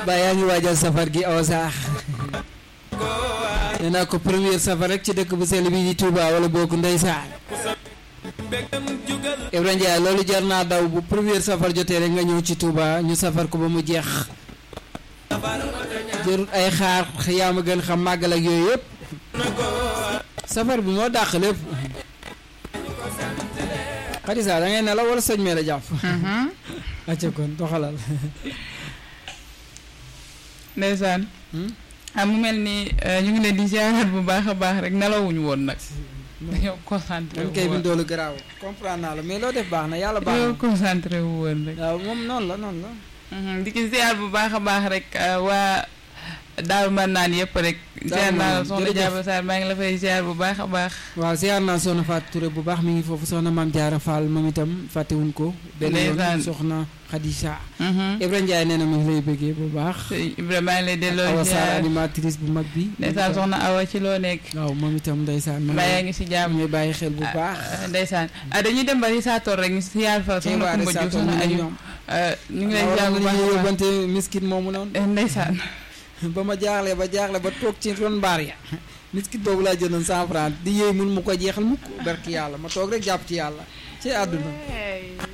ba yaa ngi waajal safar gi aw saax nee naa ko première safar rek ci dëkk bu sell bi di Touba wala bokk ndeysaan Ibrahima Ndiaye loolu jar naa daw bu première safar jotee rek nga ñëw ci Touba ñu safar ko ba mu jeex jërut ay xaar yaa ma gën xam màggal ak yooyu yëpp safar bi moo dàq lépp xadisa da ngay ne la wala sëñ mee la jàpp acca kon doxalal ndeysaan ah mu mel ni ñu ngi leen di ziaraat bu baax a baax rek nelawuñu woon nag dañoo concentré man wu kay bi woon doolu garaaw comprendre naa la mais loo def baax na yàlla baax dañoo na concentré wu woon rek waaw moom noonu la noonu la Mhm, di ci ziar bu baax a baax rek uh, waa Daaru Marnaan yëpp rek. ziar naa la Marnaan, soxna jërëjëf. Diaba Sarr maa ngi la fay ziar bu baax a baax. waaw ziar naa soxna Fatou Touré bu baax mi ngi foofu soxna Maam Jaara Fall moom itam fàttewuñ ko benn yoon Ndeysaan. soxna Khadija Mhm. Ibrahima Ndiaye nee na mi ngi lay bëggee bu baax Sëñ Ibrahima maa ngi lay delloo Awa Sarr ziar animatrice bu mag bi ndeysaan soxna Awa ci loo nekk. waaw moom itam ndeysaan ma mbaa yaa ngi si jàmm. ngi bàyyi xel bu baax ah, ndeysaan ah dañuy dem ba Risaator rek ñu ziar fa ci soxna waa Kumba Diouf Risaator soxna ñu ne Aliou ñoom ah, ñu ngi lay waaw ziar bu ñu baax a baax. yóbbante miskit moomu noonu Eh, ndeysaan ba ma jaaxle ba jaaxle ba toog ci ron mbaar ya miskit boobu laa jëndoon cent franc di yéey mun mu ko jeexal mukk barki yàlla ma toog rek jàpp ci yàlla ci àdduna